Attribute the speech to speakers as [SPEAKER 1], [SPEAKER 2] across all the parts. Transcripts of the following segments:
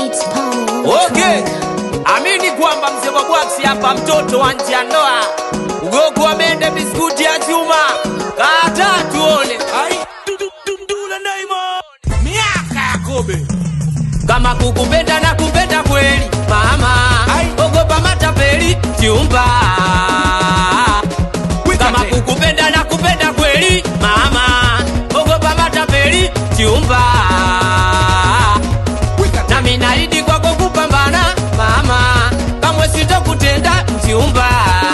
[SPEAKER 1] It's Paul.
[SPEAKER 2] Okay, amini kwamba mzee wa bwaksi hapa, mtoto wa nje ya ndoa, ugogo wa mende, biskuti ya chuma, kata tuone
[SPEAKER 3] Ai, du- du- du- Ndula Diamond. Miaka ya Kobe.
[SPEAKER 2] kama kukupenda na kupenda kweli mama,
[SPEAKER 3] Ai.
[SPEAKER 2] ogopa matapeli chumba.
[SPEAKER 3] Wika
[SPEAKER 2] Kama
[SPEAKER 3] tena.
[SPEAKER 2] kukupenda na kupenda kweli mama, ogopa matapeli chumba.
[SPEAKER 3] Wika tena.
[SPEAKER 2] nami naidi kwako kupambana mama, kamwe sitokutenda mchumba,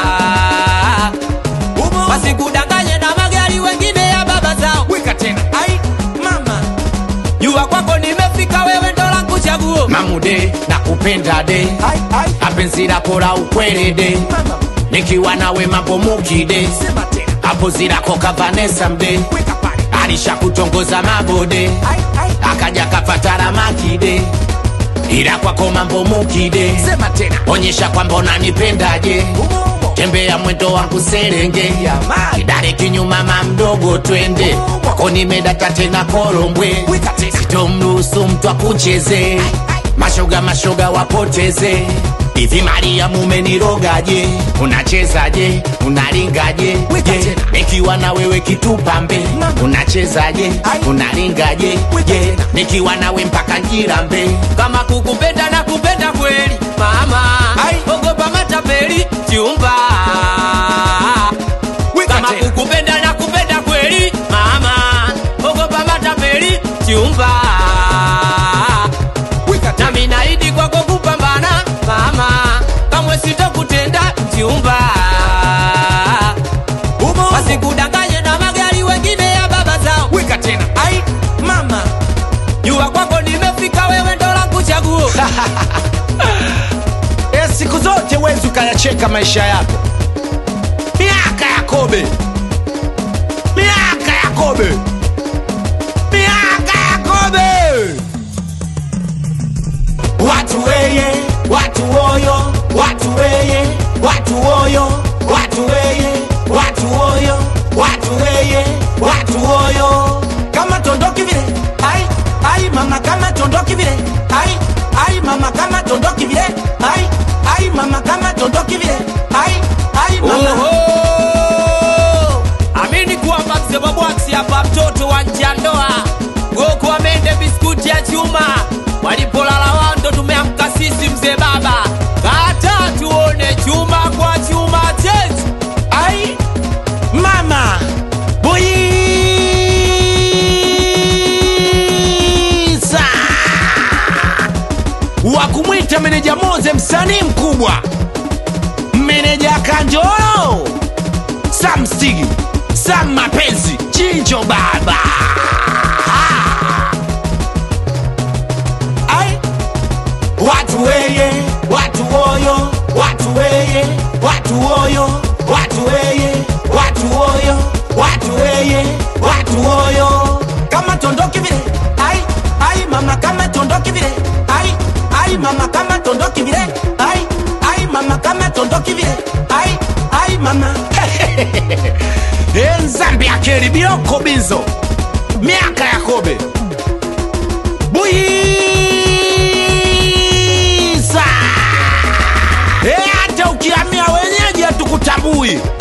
[SPEAKER 3] Umo.
[SPEAKER 2] wasikudanganye na magari wengine ya baba zao.
[SPEAKER 3] Wika tena. Ai, mama.
[SPEAKER 2] Jua kwako nimefika, wewe ndo langu chaguo. Mamude nakupenda de,
[SPEAKER 3] Ai, ai.
[SPEAKER 2] apenzi lako la ukweli de,
[SPEAKER 3] Mama.
[SPEAKER 2] nikiwa nawe mambo mukide,
[SPEAKER 3] Sema tena.
[SPEAKER 2] hapo zilako kavanesa mde,
[SPEAKER 3] Wika pale.
[SPEAKER 2] alisha kutongoza mabode,
[SPEAKER 3] Ai, ai.
[SPEAKER 2] akaja kafatara makide, ila kwako mambo mukide,
[SPEAKER 3] Sema tena.
[SPEAKER 2] onyesha kwamba unanipendaje,
[SPEAKER 3] Umo, umo.
[SPEAKER 2] tembea mwendo wangu serenge,
[SPEAKER 3] Jamani.
[SPEAKER 2] kidare kinyuma mamdogo twende, kwako nimedata tena korombwe,
[SPEAKER 3] Wika tena.
[SPEAKER 2] sitomruhusu mtu akucheze, mashoga mashoga wapoteze hivi Maria mumenirogaje? Unachezaje? Unaringaje?
[SPEAKER 3] Wika
[SPEAKER 2] Je,
[SPEAKER 3] tena.
[SPEAKER 2] nikiwa na wewe kitupambe
[SPEAKER 3] Mama.
[SPEAKER 2] unachezaje?
[SPEAKER 3] Ai.
[SPEAKER 2] Unaringaje?
[SPEAKER 3] Wika
[SPEAKER 2] Je,
[SPEAKER 3] tena.
[SPEAKER 2] nikiwa nawe mpaka njirambe kama kukupenda na kupenda kweli mama,
[SPEAKER 3] Ai.
[SPEAKER 2] ogopa matapeli chumba
[SPEAKER 3] Wika
[SPEAKER 2] kama
[SPEAKER 3] tena.
[SPEAKER 2] kukupenda na kupenda kweli mama, ogopa matapeli chumba
[SPEAKER 3] Wika tena.
[SPEAKER 2] nami naidi kwako kupambana mama, kamwe sitokutenda mchumba,
[SPEAKER 3] Umo, umo.
[SPEAKER 2] wasikudanganye na magari wengine ya baba zao.
[SPEAKER 3] Wika tena. Ai, mama.
[SPEAKER 2] Jua kwako nimefika, wewe ndo langu chaguo.
[SPEAKER 3] E, siku zote wezi ukayacheka maisha yako. Miaka ya Kobe, miaka ya Kobe, miaka ya Kobe.
[SPEAKER 2] Watu weye, watu oyo, watu weye, watu oyo, watu weye, watu oyo, watu weye, watu oyo.
[SPEAKER 3] Kama tondoki vile, ai ai mama, kama tondoki vile, ai ai mama, kama tondoki vile, ai ai mama, kama tondoki vile, ai ai mama.
[SPEAKER 2] Oho! Amini kwamba mzee wa bwaksi hapa, mtoto wa nje ya ndoa, goko amende biskuti ya chuma, walipolala wando tumeamka sisi, mzee baba, kata tuone chuma kwa chuma chetu.
[SPEAKER 3] Ai mama Buiza wa kumwita meneja Moze, msanii mkubwa, meneja Kanjoro, Sam Stigi, Sam Mapenzi, Chincho Baba. Ai
[SPEAKER 2] Watu weye, watu oyo, watu weye, watu oyo, watu weye, watu oyo, watu weye, watu oyo.
[SPEAKER 3] kama tondoki vile ai ai mama kama tondoki vile ai ai mama kama tondoki vile ai ai mama kama tondoki vile ai ai mama enzambi akeli bioko bizo miaka ya kobe buyiza e hata ukiamia wenyeji hatukutambui